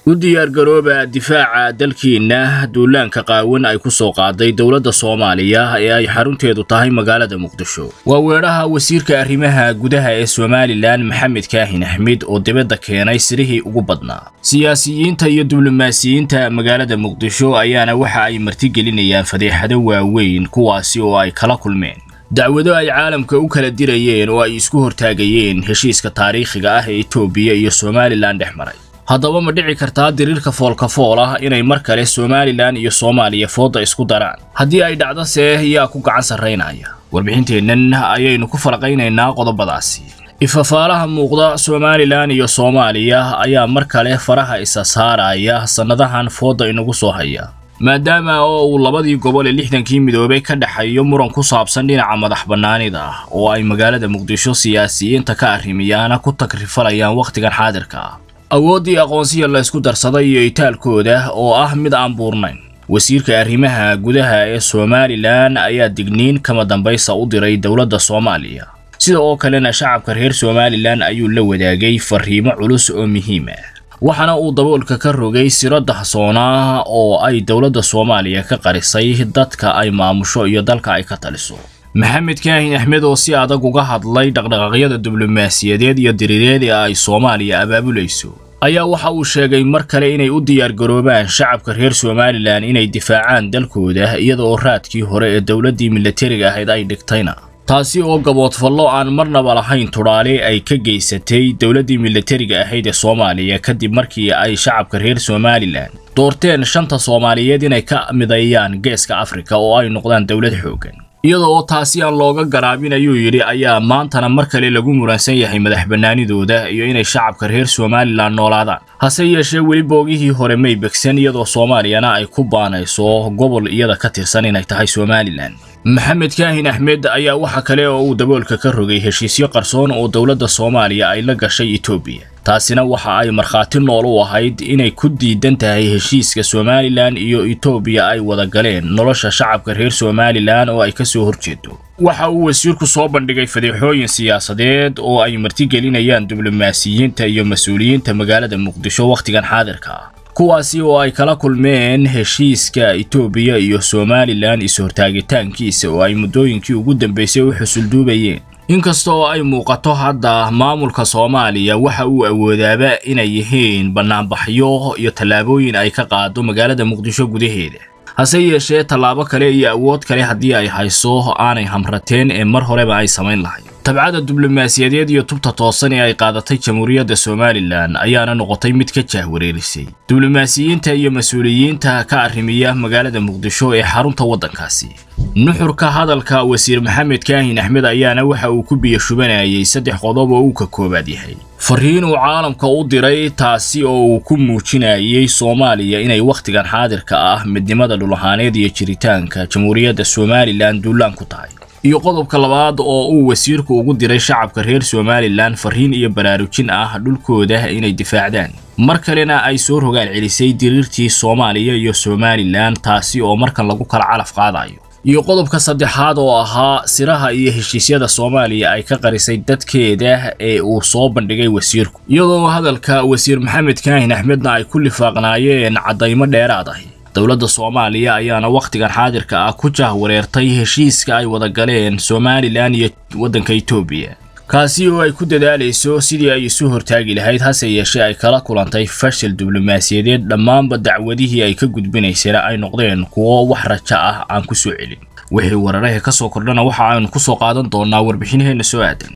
u diyaargarooba difaaca dalkiinna duulaanka qaawan ay ku soo qaaday dowladda soomaaliya ee ay xarunteedu tahay magaalada muqdisho waa weedhaha wasiirka arrimaha gudaha ee somalilan maxamed kaahin axmed oo dibadda keenay sirihii ugu badnaa siyaasiyiinta iyo diblomaasiyiinta magaalada muqdisho ayaana waxa ay martigelinayaan fadeexado waaweyn kuwaasi oo ay kala kulmeen dacwado ay caalamka u kala dirayeen oo ay isku hortaagayeen heshiiska taariikhiga ah ee etoobiya iyo somalilan dhex maray haddaba ma dhici kartaa diriirka foolkafool ah inay mar kale somalilan iyo soomaaliya fooda isku daraan haddii ay dhacdo see yaa ku gacan sarraynaya warbixinteennan ayaynu ku falaqaynaynaa qodobadaasi ifafaalaha muuqda somalilan iyo soomaaliya ayaa mar kale faraha isa saaraya sannadahan fooda inagu soo haya maadaama oo uu labadii gobol ee lixdankii midoobay ka dhexeeyo muran ku saabsan dhinaca madax bannaanida ah oo ay magaalada muqdisho siyaasiyiinta ka arrimiyaana ku tagrifalayaan wakhtigan xaadirka ah awooddii aqoonsiya la ysku darsaday iyo itaalkooda oo ah mid aan buurnayn wasiirka arrimaha gudaha ee somalilan ayaa digniin kama dambaysa u diray dowladda soomaaliya sida oo kalena shacabka reer somalilan ayuu la wadaagay fariimo culus oo muhiim ah waxaana uu daboolka ka rogay siro dahsoonaa oo ay dowladda soomaaliya ka qarisay dadka ay maamusho iyo dalka ay ka taliso maxamed kaahin axmed oo si adag uga hadlay dhaqdhaqaaqyada diblomaasiyadeed iyo diriireed ee ay soomaaliya abaabulayso ayaa waxa uu sheegay mar kale inay u diyaargaroobaan shacabka reer somalilan inay difaacaan dalkooda iyada oo raadkii hore ee dowladdii milatariga ahayd ay dhigtayna taasi oo gaboodfallo aan marnaba lahayn tudhaale ay ka geysatay dowladdii milatariga ahayd ee soomaaliya kadib markii ay shacabka reer somalilan doorteen shanta soomaaliyeed inay ka mideeyaan geeska afrika oo ay noqdaan dowlad xooggan iyada oo taasi aan looga garaabin ayuu yidhi ayaa maantana mar kale lagu muransan yahay madax bannaanidooda iyo inay shacabka reer somalilan noolaadaan hase yeeshee weli boogihii hore may begsan iyadoo soomaaliyana ay ku baanayso gobol iyada ka tirsan inay tahay somalilan maxamed kaahin axmed ayaa waxa kale oo uu daboolka ka rogay heshiisyo qarsoon oo dowladda soomaaliya ay la gashay etoobiya taasina waxa ay markhaati nool u ahayd inay ku diidan tahay heshiiska somalilan iyo etoobiya ay wada galeen nolosha shacabka reer somalilan oo ay ka soo horjeedo waxa uu wasiirku soo bandhigay fadeexooyin siyaasadeed oo ay martigelinayaan diblomaasiyiinta iyo mas-uuliyiinta magaalada muqdisho wakhtigan xaadirka ah kuwaasi oo ay kala kulmeen heshiiska etoobiya iyo somalilan is-hortaagitaankiisa oo ay muddooyinkii ugu dambaysay u xusulduubayeen inkasta oo ay muuqato hadda maamulka soomaaliya waxa uu awoodaaba inay yihiin bannaanbaxyo iyo tallaabooyin ay ka qaado magaalada muqdisho gudaheeda hase yeeshee tallaabo kale iyo awood kale haddii ay hayso aanay hamrateen ee mar horeba ay samayn lahayd tabcada diblomaasiyadeed iyo tubta toosan ee ay qaadatay jamhuuriyadda somalilan ayaana noqotay mid ka jaahwareerisay diblomaasiyiinta iyo mas-uuliyiinta ka arrimiya magaalada muqdisho ee xarunta waddankaasi nuxurka hadalka wasiir maxamed kaahin axmed ayaana waxa uu ku biyo shubanayay saddex qodob oo uu ka koobaad yahay fariin uu caalamka u diray taasi oo uu ku muujinayay soomaaliya inay wakhtigan xaadirka ah midnimada dhulahaaneed iyo jiritaanka jamhuuriyadda somalilan duulaan ku tahay iyo qodobka labaad oo uu wasiirku ugu diray shacabka reer somalilan fariin iyo baraarujin ah dhulkooda inay difaacdaan mar kalena ay soo rogaal celisay diriirtii soomaaliya iyo somalilan taasi oo markan lagu kala calaf qaadayo iyo qodobka saddexaad oo ahaa siraha iyo heshiisyada soomaaliya ay ka qarisay dadkeeda ee uu soo bandhigay wasiirku iyadoo hadalka wasiir maxamed kaahin axmedna ay ku lifaaqnaayeen caddaymo dheeraad ahi dowladda soomaaliya ayaana wakhtigan xaadirka ah ku jahwareertay heshiiska ay wada galeen somalilan iyo waddanka etoobiya kaasi oo ay ku dadaalayso sidii ay isu hortaagi lahayd hase yeeshee ay kala kulantay fashil diblomaasiyadeed dhammaanba dacwadihii ay ka gudbinaysana ay noqdeen kuwo wax rajo ah aan ku soo celin wixii wararaha ka soo kordhana waxa aynu ku soo qaadan doonaa warbixinaheenna soo aadan